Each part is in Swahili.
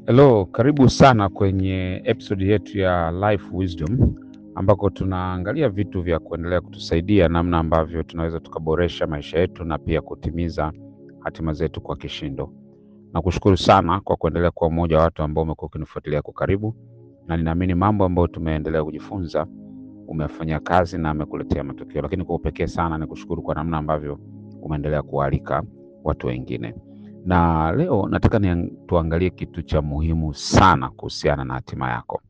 Hello, karibu sana kwenye episode yetu ya Life Wisdom ambako tunaangalia vitu vya kuendelea kutusaidia namna ambavyo tunaweza tukaboresha maisha yetu na pia kutimiza hatima zetu kwa kishindo. Nakushukuru sana kwa kuendelea kuwa mmoja wa watu ambao umekuwa ukinifuatilia kwa karibu, na ninaamini mambo ambayo tumeendelea kujifunza umefanyia kazi na amekuletea matokeo, lakini kwa upekee sana nikushukuru kwa namna ambavyo umeendelea kualika watu wengine na leo nataka ni tuangalie kitu cha muhimu sana kuhusiana na hatima yako.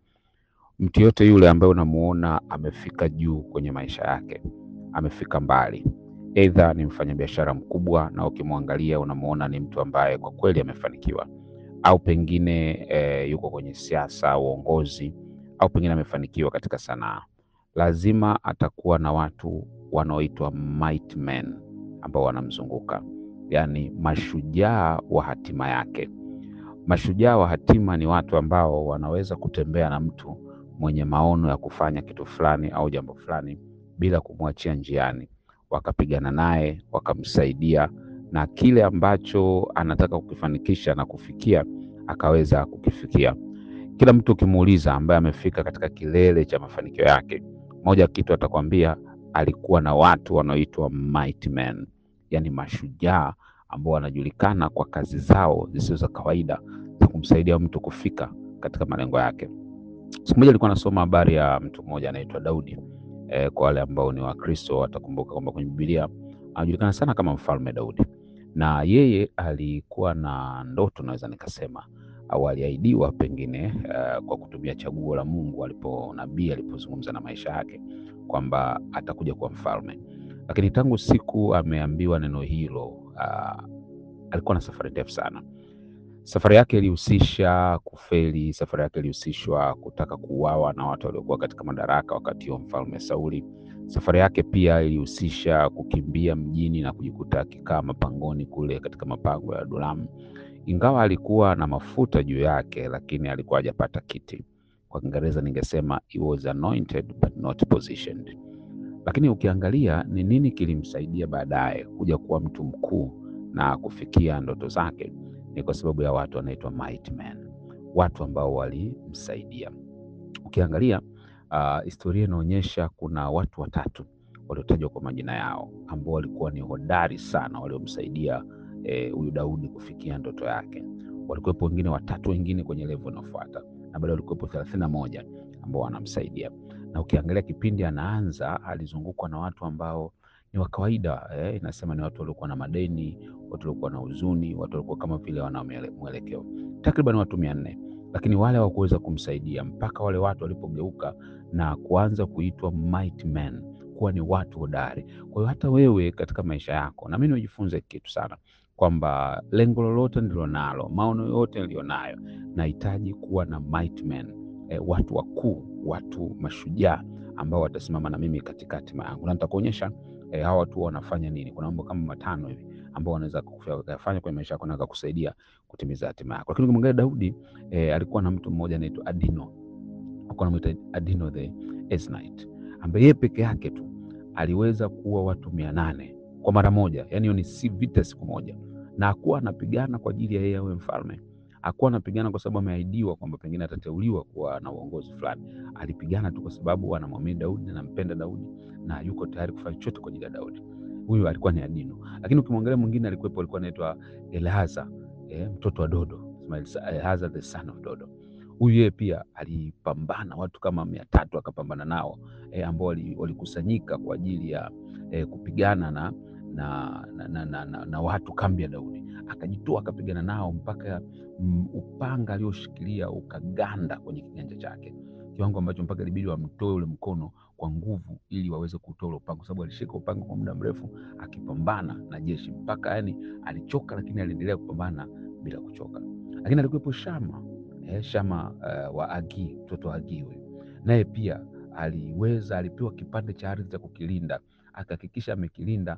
Mtu yote yule ambaye unamuona amefika juu kwenye maisha yake, amefika mbali, aidha ni mfanyabiashara mkubwa na ukimwangalia unamuona ni mtu ambaye kwa kweli amefanikiwa, au pengine e, yuko kwenye siasa, uongozi, au pengine amefanikiwa katika sanaa, lazima atakuwa na watu wanaoitwa might men ambao wanamzunguka yaani mashujaa wa hatima yake. Mashujaa wa hatima ni watu ambao wanaweza kutembea na mtu mwenye maono ya kufanya kitu fulani au jambo fulani bila kumwachia njiani, wakapigana naye, wakamsaidia na kile ambacho anataka kukifanikisha na kufikia akaweza kukifikia. Kila mtu ukimuuliza, ambaye amefika katika kilele cha mafanikio yake, moja kitu atakwambia alikuwa na watu wanaoitwa might men yaani mashujaa ambao wanajulikana kwa kazi zao zisizo za kawaida za kumsaidia mtu kufika katika malengo yake. Siku moja alikuwa anasoma habari ya mtu mmoja anaitwa Daudi. E, kwa wale ambao ni Wakristo watakumbuka kwamba kwenye Biblia anajulikana sana kama Mfalme Daudi, na yeye alikuwa na ndoto, naweza nikasema, au aliahidiwa pengine, uh, kwa kutumia chaguo la Mungu alipo nabii alipozungumza na maisha yake kwamba atakuja kuwa mfalme lakini tangu siku ameambiwa neno hilo, uh, alikuwa na safari ndefu sana. Safari yake ilihusisha kufeli. Safari yake ilihusishwa kutaka kuuawa na watu waliokuwa katika madaraka wakati huo, mfalme Sauli. Safari yake pia ilihusisha kukimbia mjini na kujikuta akikaa mapangoni kule katika mapango ya Adulamu. Ingawa alikuwa na mafuta juu yake, lakini alikuwa hajapata kiti. Kwa Kiingereza ningesema he was anointed but not positioned lakini ukiangalia ni nini kilimsaidia baadaye kuja kuwa mtu mkuu na kufikia ndoto zake, ni kwa sababu ya watu wanaitwa might men, watu ambao walimsaidia. Ukiangalia uh, historia inaonyesha kuna watu watatu waliotajwa kwa majina yao ambao walikuwa ni hodari sana, waliomsaidia huyu eh, Daudi kufikia ndoto yake. Walikuwepo wengine watatu wengine kwenye level inayofuata, na bado walikuwepo thelathini na moja ambao wanamsaidia na ukiangalia kipindi anaanza alizungukwa na watu ambao ni wa kawaida eh, inasema ni watu waliokuwa na madeni, watu waliokuwa na huzuni, watu waliokuwa kama vile wana mwelekeo, takriban watu mia nne, lakini wale hawakuweza kumsaidia mpaka wale watu walipogeuka na kuanza kuitwa might men, kuwa ni watu hodari. Kwa hiyo hata wewe katika maisha yako, na mimi nimejifunza kitu sana kwamba lengo lolote nililonalo, maono yote nilionayo, nahitaji kuwa na might men eh, watu wakuu watu mashujaa ambao watasimama na mimi katika hatima yangu, na nitakuonyesha eh, hawa watu wanafanya nini. Kuna mambo kama matano hivi ambao wanaweza kufanya kwenye maisha yako na kukusaidia kutimiza hatima yako. Lakini ukimwangalia Daudi eh, alikuwa na mtu mmoja anaitwa Adino, alikuwa anamuita Adino the Eznite, ambaye yeye peke yake tu aliweza kuua watu mia nane kwa mara moja, yani hiyo ni si vita siku moja, na hakuwa anapigana kwa ajili ya yeye awe mfalme hakuwa anapigana kwa sababu ameahidiwa kwamba pengine atateuliwa kuwa na uongozi fulani. Alipigana tu kwa sababu anamwamini Daudi na anampenda Daudi na yuko tayari kufanya chochote kwa ajili ya Daudi. Huyu alikuwa ni Adino, lakini ukimwangalia mwingine alikuwepo, alikuwa anaitwa Eleazar, eh, mtoto wa Dodo, Eleazar the son of Dodo. Huyu yeye pia alipambana, watu kama mia tatu akapambana nao eh, ambao walikusanyika kwa ajili ya eh, kupigana na na, na, na, na, na, na watu kambi ya Daudi akajitoa akapigana nao mpaka m, upanga alioshikilia ukaganda kwenye kiganja chake, kiwango ambacho mpaka ilibidi wamtoe ule mkono kwa nguvu ili waweze kutoa ule upanga, kwa sababu alishika upanga kwa muda mrefu akipambana na jeshi mpaka yani alichoka, lakini aliendelea kupambana bila kuchoka. Lakini alikuwepo Shama eh, Shama uh, wa Agi, mtoto wa Agi huyu naye pia aliweza, alipewa kipande cha ardhi cha kukilinda, akahakikisha amekilinda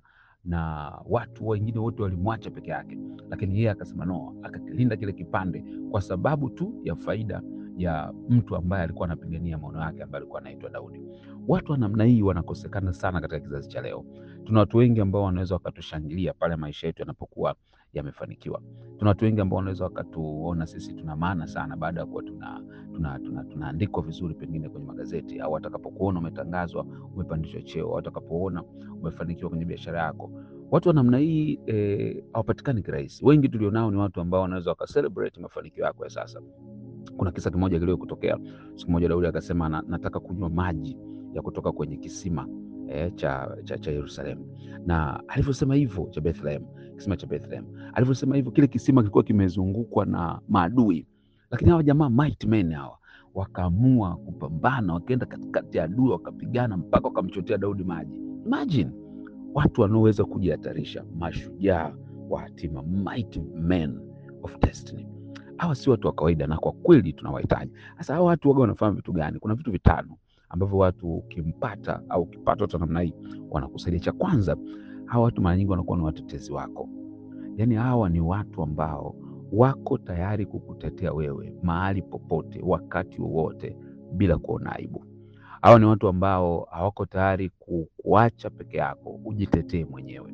na watu wengine wote walimwacha peke yake, lakini yeye akasema no, akakilinda kile kipande kwa sababu tu ya faida ya mtu ambaye alikuwa anapigania maono yake ambaye alikuwa anaitwa Daudi. Watu wa namna hii wanakosekana sana katika kizazi cha leo. Tuna watu wengi ambao wanaweza wakatushangilia pale maisha yetu yanapokuwa yamefanikiwa. Tuna watu wengi ambao wanaweza wakatuona sisi tuna maana sana baada ya kuwa tuna tuna, tuna, tunaandikwa vizuri pengine kwenye magazeti, au watakapokuona umetangazwa umepandishwa cheo, au watakapoona umefanikiwa kwenye biashara yako. Watu wa namna hii eh, hawapatikani kirahisi. Wengi tulionao ni watu ambao wanaweza wakacelebrate mafanikio yako ya sasa. Kuna kisa kimoja kilio kutokea siku moja, Daudi akasema na, nataka kunywa maji ya kutoka kwenye kisima eh, cha, cha, cha Yerusalemu, na alivyosema hivyo cha Bethlehem, kisima cha Bethlehem, alivyosema hivyo, kile kisima kilikuwa kimezungukwa na maadui, lakini hawa jamaa mighty men hawa wakaamua kupambana, wakaenda katikati ya adui, wakapigana mpaka wakamchotea Daudi maji. Imagine watu wanaoweza kujihatarisha, mashujaa wa hatima, mighty men of destiny. Hawa si watu wa kawaida, na kwa kweli tunawahitaji. Sasa hawa watu waga wanafahamu vitu gani? Kuna vitu vitano ambavyo watu ukimpata au ukipata watu wa namna hii wanakusaidia. Cha kwanza, hawa watu mara nyingi wanakuwa ni watetezi wako, yaani hawa ni watu ambao wako tayari kukutetea wewe mahali popote, wakati wowote, bila kuona aibu. Hawa ni watu ambao hawako tayari kukuacha peke yako, ujitetee mwenyewe.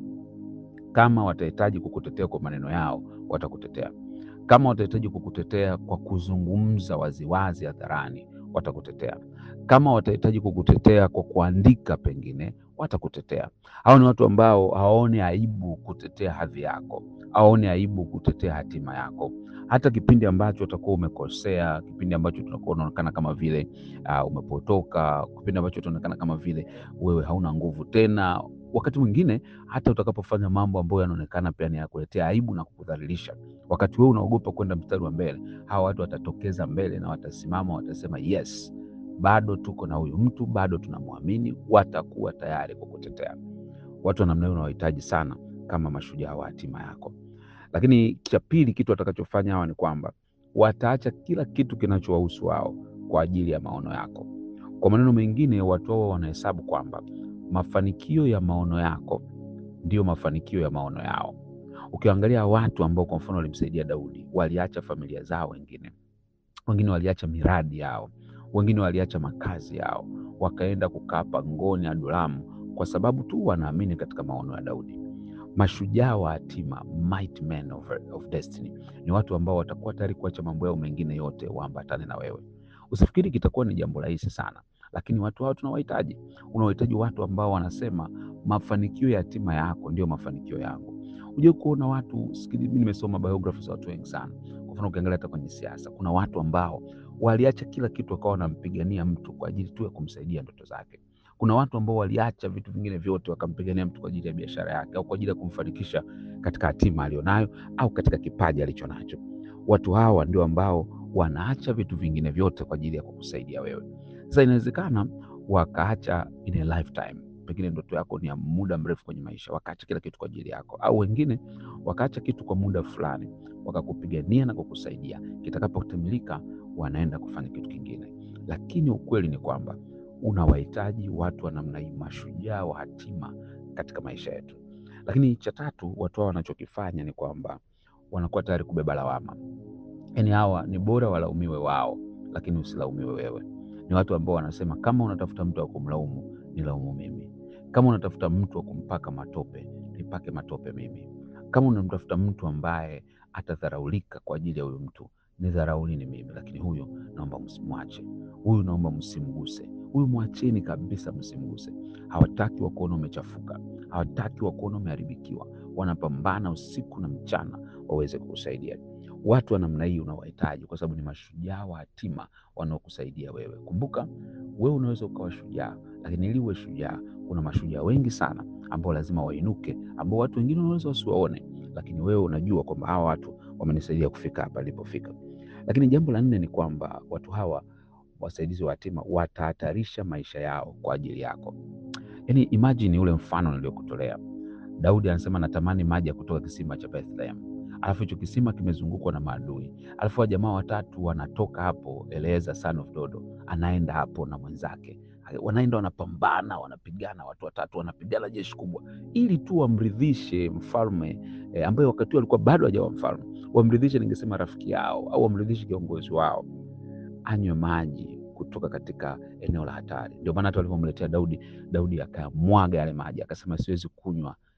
Kama watahitaji kukutetea kwa maneno yao, watakutetea. Kama watahitaji kukutetea kwa kuzungumza waziwazi hadharani, watakutetea. Kama watahitaji kukutetea kwa kuandika, pengine watakutetea. Hao ni watu ambao hawaoni aibu kutetea hadhi yako, hawaoni aibu kutetea hatima yako, hata kipindi ambacho utakuwa umekosea, kipindi ambacho tunakuwa unaonekana kama vile uh, umepotoka, kipindi ambacho utaonekana kama vile wewe hauna nguvu tena. Wakati mwingine hata utakapofanya mambo ambayo yanaonekana pia ni ya kuletea aibu na kukudhalilisha, wakati wewe unaogopa kwenda mstari wa mbele, hawa watu watatokeza mbele na watasimama, watasema yes, bado tuko na huyu mtu, bado tunamwamini. Watakuwa tayari kukutetea. Watu wa namna hiyo unawahitaji sana kama mashujaa wa hatima yako. Lakini cha pili, kitu watakachofanya hawa ni kwamba wataacha kila kitu kinachowahusu wao kwa ajili ya maono yako. Kwa maneno mengine, watu hao wanahesabu kwamba mafanikio ya maono yako ndiyo mafanikio ya maono yao. Ukiangalia watu ambao kwa mfano walimsaidia Daudi, waliacha familia zao, wengine wengine waliacha miradi yao, wengine waliacha makazi yao, wakaenda kukaa pangoni Adulamu kwa sababu tu wanaamini katika maono ya Daudi. Mashujaa wa hatima, mighty men of, of destiny, ni watu ambao watakuwa tayari kuacha mambo yao mengine yote waambatane na wewe. Usifikiri kitakuwa ni jambo rahisi sana, lakini watu hao tunawahitaji. Unawahitaji watu ambao wanasema mafanikio ya hatima yako ndio mafanikio yangu. Unajua kuona watu sikili, mimi nimesoma biographies za watu wengi sana. Kwa mfano ukiangalia hata kwenye siasa, kuna watu ambao waliacha kila kitu wakawa wanampigania mtu kwa ajili tu ya kumsaidia ndoto zake. Kuna watu ambao waliacha vitu vingine vyote wakampigania mtu kwa ajili ya biashara yake au kwa ajili ya kumfanikisha katika hatima alionayo au katika kipaji alichonacho. Watu hawa ndio ambao wanaacha vitu vingine vyote kwa ajili ya kukusaidia wewe. Sasa inawezekana wakaacha in a lifetime, pengine ndoto yako ni ya muda mrefu kwenye maisha, wakaacha kila kitu kwa ajili yako, au wengine wakaacha kitu kwa muda fulani, wakakupigania na kukusaidia. Kitakapotimilika wanaenda kufanya kitu kingine, lakini ukweli ni kwamba unawahitaji watu wa namna hii, mashujaa wa hatima katika maisha yetu. Lakini cha tatu, watu hao wanachokifanya ni kwamba wanakuwa tayari kubeba lawama. Yaani hawa ni bora walaumiwe wao, lakini usilaumiwe wewe. Ni watu ambao wanasema kama unatafuta mtu wa kumlaumu, nilaumu mimi. Kama unatafuta mtu wa kumpaka matope, nipake matope mimi. Kama unamtafuta mtu ambaye atadharaulika kwa ajili ya huyu mtu, nidharaulini mimi, lakini huyu naomba msimwache, huyu naomba msimguse, huyu mwacheni kabisa, msimguse. Hawataki wakuona umechafuka, hawataki wakuona umeharibikiwa. Wanapambana usiku na mchana waweze kukusaidia. Watu wa namna hii unawahitaji kwa sababu ni mashujaa wa hatima wanaokusaidia wewe. Kumbuka wewe unaweza ukawa shujaa, lakini ili uwe shujaa, kuna mashujaa wengi sana ambao lazima wainuke, ambao watu wengine wanaweza wasiwaone, lakini wewe unajua kwamba hawa watu wamenisaidia kufika hapa nilipofika. Lakini jambo la nne ni kwamba watu hawa wasaidizi wa hatima watahatarisha maisha yao kwa ajili yako. Yaani, imagine ule mfano niliokutolea. Daudi anasema natamani maji ya kutoka kisima cha Bethlehem, alafu hicho kisima kimezungukwa na maadui, alafu wajamaa watatu wanatoka hapo, Eleazar son of Dodo anaenda hapo na mwenzake, wanaenda wanapambana, wanapigana, watu watatu wanapigana, jeshi kubwa, ili tu wamridhishe mfalme eh, ambaye wakati huo alikuwa bado hajawa mfalme, wamridhishe, ningesema rafiki yao, au wamridhishe kiongozi wao, anywe maji kutoka katika eneo la hatari. Ndio maana hata walivyomletea Daudi, Daudi akamwaga yale maji, akasema siwezi kunywa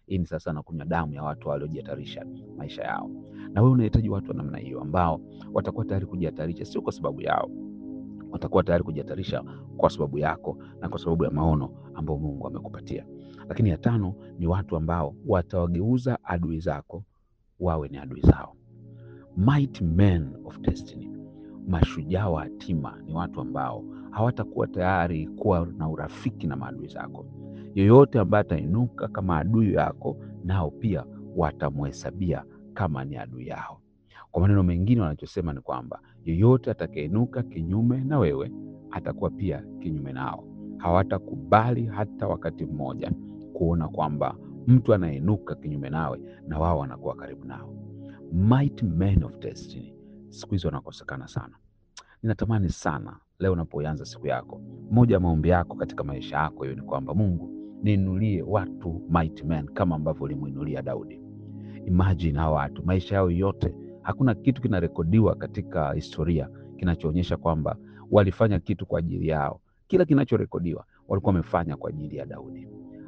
Hii ni sasa na kunywa damu ya watu waliojihatarisha maisha yao, na wewe unahitaji watu wa namna hiyo ambao watakuwa tayari kujihatarisha, sio kwa sababu yao, watakuwa tayari kujihatarisha kwa sababu yako na kwa sababu ya maono ambayo Mungu amekupatia. Lakini ya tano ni watu ambao watawageuza adui zako wawe ni adui zao. Mighty men of destiny, mashujaa wa hatima ni watu ambao hawatakuwa tayari kuwa na urafiki na maadui zako. Yoyote ambaye atainuka kama adui yako, nao pia watamhesabia kama ni adui yao. Kwa maneno mengine, wanachosema ni kwamba yoyote atakayeinuka kinyume na wewe atakuwa pia kinyume nao. Hawatakubali hata wakati mmoja kuona kwamba mtu anayeinuka kinyume nawe na wao wanakuwa karibu nao. Mighty men of destiny siku hizi wanakosekana sana. Ninatamani sana leo unapoanza siku yako, moja ya maombi yako katika maisha yako hiyo ni kwamba Mungu, niinulie watu mighty men kama ambavyo ulimuinulia Daudi. Imagine hawa watu maisha yao yote, hakuna kitu kinarekodiwa katika historia kinachoonyesha kwamba walifanya kitu kwa ajili yao. Kila kinachorekodiwa walikuwa wamefanya kwa ajili ya Daudi.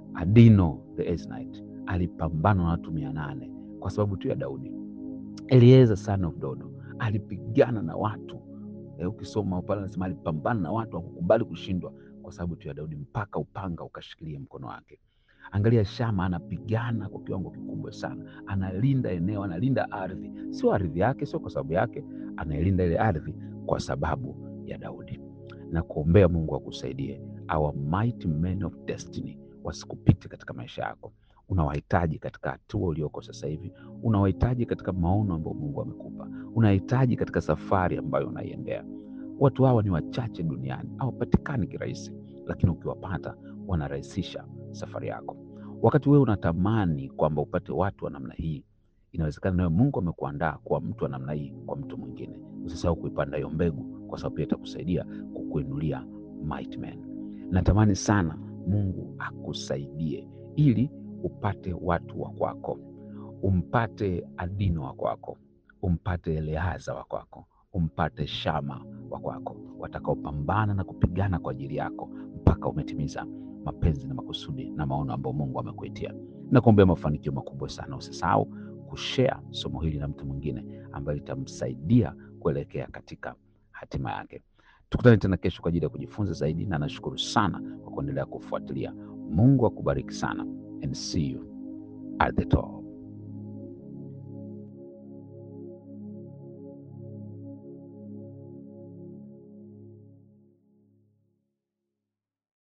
Adino the Esnite alipambana na watu mia nane kwa sababu tu ya Daudi. Eliezer son of Dodo alipigana na watu e, ukisoma pale anasema alipambana na watu hakukubali kushindwa kwa sababu tu ya Daudi, mpaka upanga ukashikilia mkono wake. Angalia Shama anapigana kwa kiwango kikubwa sana, analinda eneo, analinda ardhi, sio ardhi yake, sio kwa sababu yake, anailinda ile ardhi kwa sababu ya Daudi. Na kuombea Mungu akusaidie, our mighty men of destiny wasikupite katika maisha yako. Unawahitaji katika hatua ulioko sasa hivi, unawahitaji katika maono ambayo Mungu amekupa, unahitaji katika safari ambayo unaiendea. Watu hawa ni wachache duniani, hawapatikani kirahisi, lakini ukiwapata wanarahisisha safari yako. Wakati wewe unatamani kwamba upate watu wa namna hii, inawezekana nawe Mungu amekuandaa kuwa mtu wa namna hii kwa mtu mwingine. Usisahau kuipanda hiyo mbegu, kwa sababu pia itakusaidia kukuinulia mighty men. Natamani sana Mungu akusaidie ili upate watu wa kwako, umpate Adino wa kwako, umpate Eleaza wa kwako, umpate Shama wa kwako, watakaopambana na kupigana kwa ajili yako mpaka umetimiza mapenzi na makusudi na maono ambayo Mungu amekuitia. Nakuombea mafanikio makubwa sana. Usisahau kushare somo hili na mtu mwingine ambaye litamsaidia kuelekea katika hatima yake. Tukutane tena kesho kwa ajili ya kujifunza zaidi, na nashukuru sana kwa kuendelea kufuatilia. Mungu akubariki sana and see you at the top.